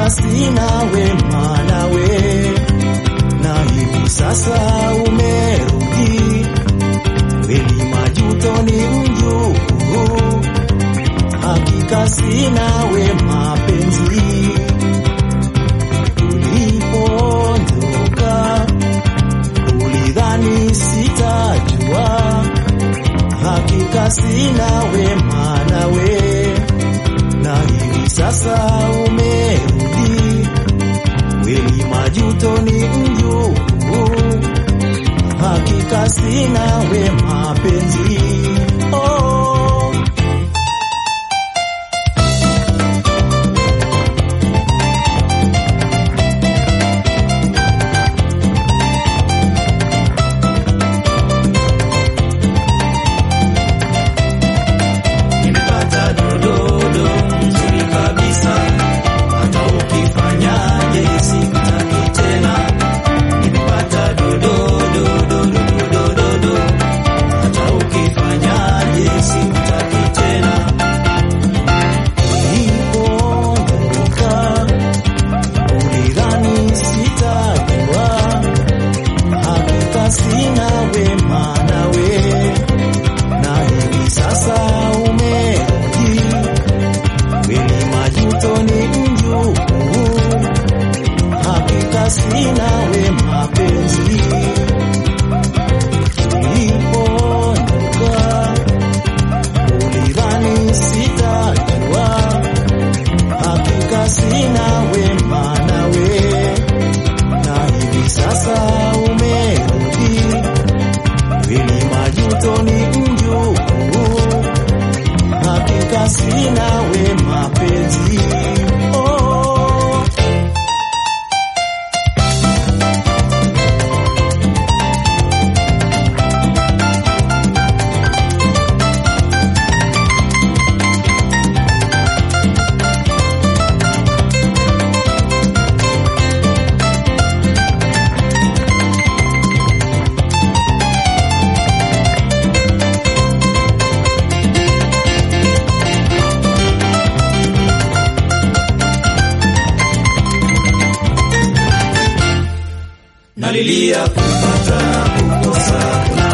hakika sina wema nawe, na hivi sasa umerudi, kweli majuto ni mjukuu, hakika sina wema penzi, ulipoondoka ulidhani sitajua, hakika sina wema nawe, na hivi sasa umerudi, kweli majuto ni mjukuu, hakika sina wema penzi oh. Nimepata dododo nzuri kabisa, hata ukifanyaje sikutaki tena. Nimepata dododo dododo dodo, hata ukifanyaje sikutaki tena. Ulipoondoka ulidhani sitajua, hakika sina wema nawe na hivi sasa umerudi, kweli majuto ni mjukuu, hakika sina wema penzi. Ulipoondoka ulidhani sitajua, hakika sina wema nawe, na hivi sasa umerudi kweli majuto ni mjukuu, hakika sina wema penzi oh. nalilia kupata kukosa